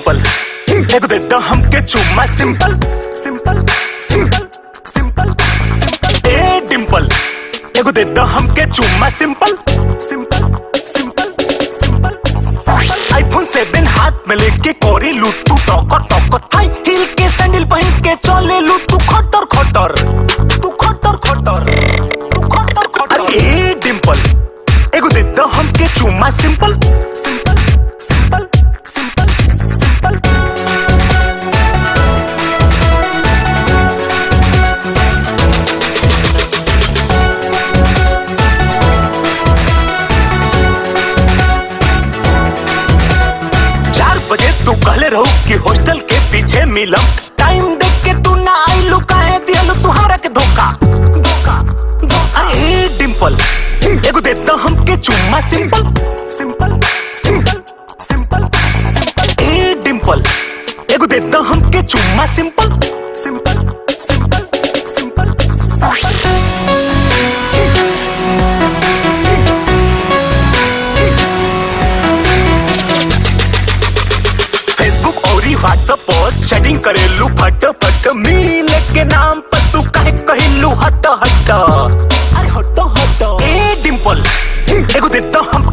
डिंपल एगो दे दो हमके चुम्मा simple simple simple simple simple ए डिंपल एगो दे दो हमके चुम्मा simple simple simple simple iPhone seven हाथ में लेके कोरी लूट तू टॉकर टॉकर हाई हील के सैंडल पहन के चले लू तू खटर खटर तू खटर खटर तू खटर खटर अरे ए डिंपल एगो दे दो हमके चुम्मा simple simple simple simple simple चार बजे तू कहले रहू कि हॉस्टल के पीछे मिलम टाइम देख के तू ना आइलू काहे दियलू तू हमरा के धोखा धोखा धोखा अरे ए डिंपल एगो दे दो हमके चुम्मा simple simple simple simple simple ए डिंपल एगो दे दो हमके चुम्मा simple simple simple simple simple Facebook और व्हाट्सएप पर चैटिंग करेलू फट फट मिले के नाम पर तू काहे कहिलू हट हट अरे हट हट ए डिंपल एगो दे दो हम